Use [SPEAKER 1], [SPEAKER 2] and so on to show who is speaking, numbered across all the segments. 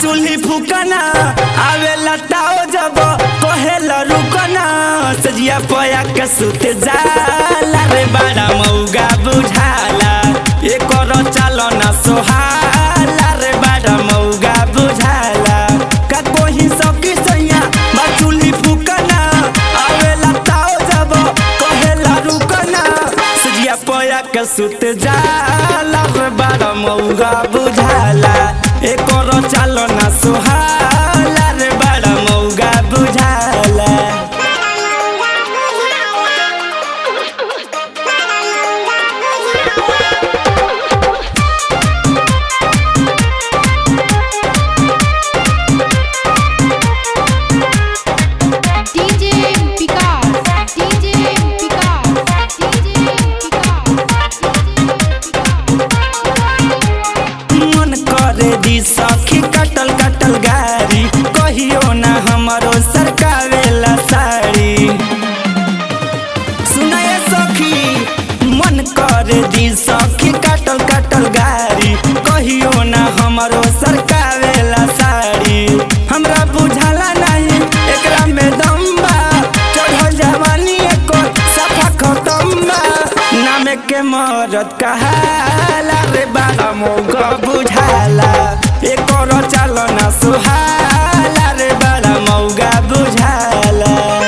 [SPEAKER 1] चूल्ही फूकना आवे लताओ जब कहेला रुकना सजिया पया के सुत जाला रे बड़ा मौगा बुझाला एकर चालो ना सोहाला रे बड़ा मौगा बुझाला का कोही सकी सैया बा चूल्ही फूकना आवे लताओ जब कहेला रुकना सजिया पया के सुत जाला रे बड़ा मौगा बुझाला एकर चालो ना सोहाला रे बड़ा मौगा बुझाला
[SPEAKER 2] DJ Picard, DJ Picard, DJ
[SPEAKER 1] मन करे दी सखी कटल कटल गारी कहियो ना हमरो सरकावेला साड़ी सुनाए सखी मन करे दी सखी कटल कटल गारी कहियो ना हमरो सरकावेला साड़ी हमरा बुझाला नहीं एकरा में दम बा चढ़ल जवानी एको सफा खतम बा नाम के मरद कहाला रे बाला मौका बुझाला एकर चालो ना सुहाला रे बाला मौगा बुझाला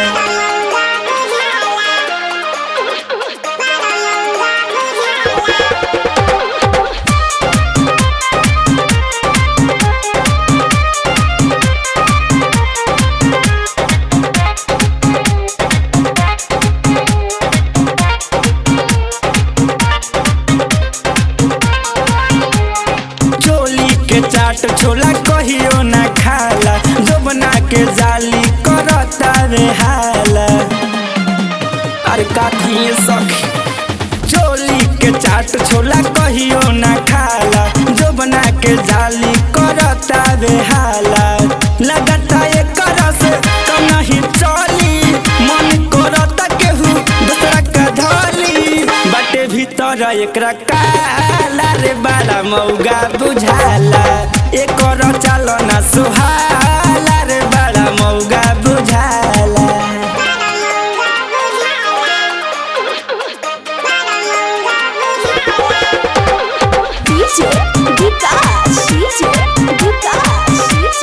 [SPEAKER 1] चोली के चाट छोला कहियो ना खाला जोबना के जाली करता रे हाला अरे काखिए सखी चोली के चाट छोला कहियो ना खाला जोबना के जाली करता रे हाला लगता एकर से तो नहीं चली मन करता केहू दूसरा का धली बाटे भीतर एकरा काला रे बाला मौगा बुझाला एकर चालो ना सुहाला रे बाला मौगा बुझाला
[SPEAKER 3] DJ Vikas, DJ Vikas, DJ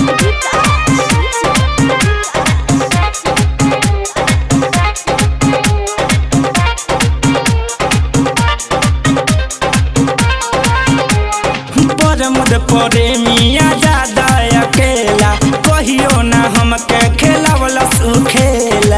[SPEAKER 1] परमद परे मिया दादा अकेला कहियो ना हमके खेलावला सुखेला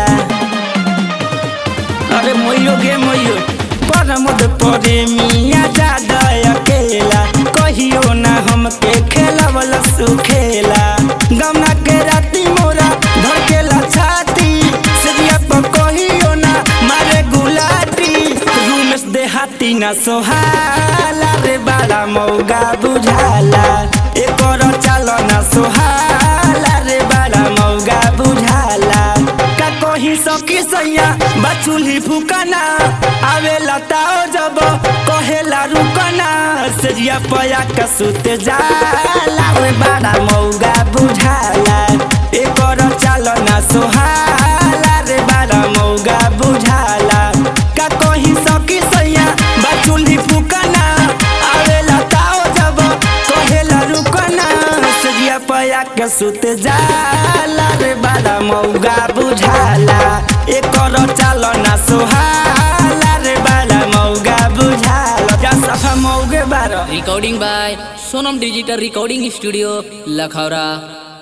[SPEAKER 1] अरे मोयो गे मोयो परमद परे मिया दादा अकेला कहियो ना हमके खेलावला सुखेला गमना के राती मोरा धड़केला छाती सजिया पर कहियो ना मारे गुलाटी रूमेश देहाती ना सोहाला रे बाला मौगा बुझाला एकर चालो ना सोहाला रे बाला मौगा बुझाला का कही सकी सैया बचुली फुकना आवे लताओ जब कहेला रुकना सजिया पया का सुत जाला रे बाला मौगा बुझाला एकर चालो ना सोहाला रे बाला मौगा बुझाला का कही सकी सैया बचुली फुकना आवे लताओ जब कहेला रुकना सजिया पया के सुत जाला रे बाला मौगा बुझाला एकर चालो ना सोहाला रे बाला मौगा बुझाला जा सफा मौगे बारा
[SPEAKER 4] recording by sonam digital recording studio lakhara